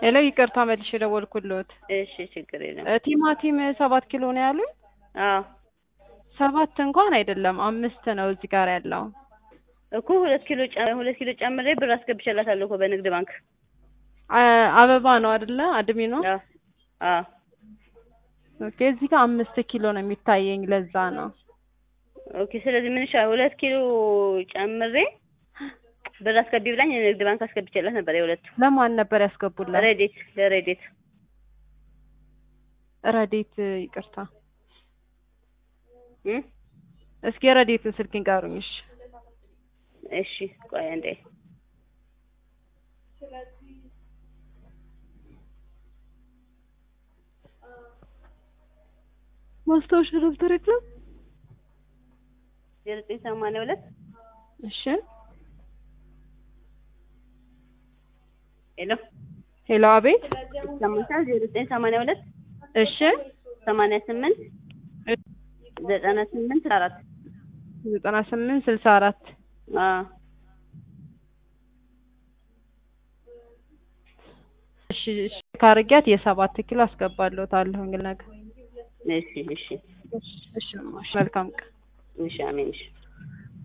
ሄሎ ይቅርታ መልሼ የደወልኩልዎት እሺ ችግር የለም። እ ቲማቲም ሰባት ኪሎ ነው ያሉኝ? አዎ ሰባት እንኳን አይደለም አምስት ነው እዚህ ጋር ያለው። እኮ ሁለት ኪሎ ጨ- ሁለት ኪሎ ጨምሬ ብር አስገብቼላታለሁ እኮ በንግድ ባንክ። አ- አበባ ነው አይደለ? አድሚ ነው። አዎ አዎ ኦኬ እዚህ ጋር አምስት ኪሎ ነው የሚታየኝ ለዛ ነው። ኦኬ። ስለዚህ ምን ይሻላል? ሁለት ኪሎ ጨምሬ ብር አስገቢ ብላኝ የንግድ ባንክ አስገብቼላት ነበር። የሁለቱ ለማን ነበር ያስገቡላት? ረዴት ለረዴት ረዴት ይቅርታ፣ እም? እስኪ ረዴትን ስልክ ንገሩኝ። እሺ እሺ ቆይ አንዴ ማስታወሻ ደብተር የለም? ዜሮ ዘጠኝ ሰማንያ ሁለት እሺ ሄሎ ሄሎ፣ አቤት። ሰማንያ ዜሮ ዘጠኝ ሰማንያ ሁለት እሺ ሰማንያ ስምንት ዘጠና ስምንት አራት ዘጠና ስምንት ስልሳ አራት አዎ እሺ እሺ ካርጊያት የሰባት ኪሎ አስገባለሁታለሁ ነገ። እሺ እሺ እሺ እሺ መልካም ቀን። እሺ አሜን እሺ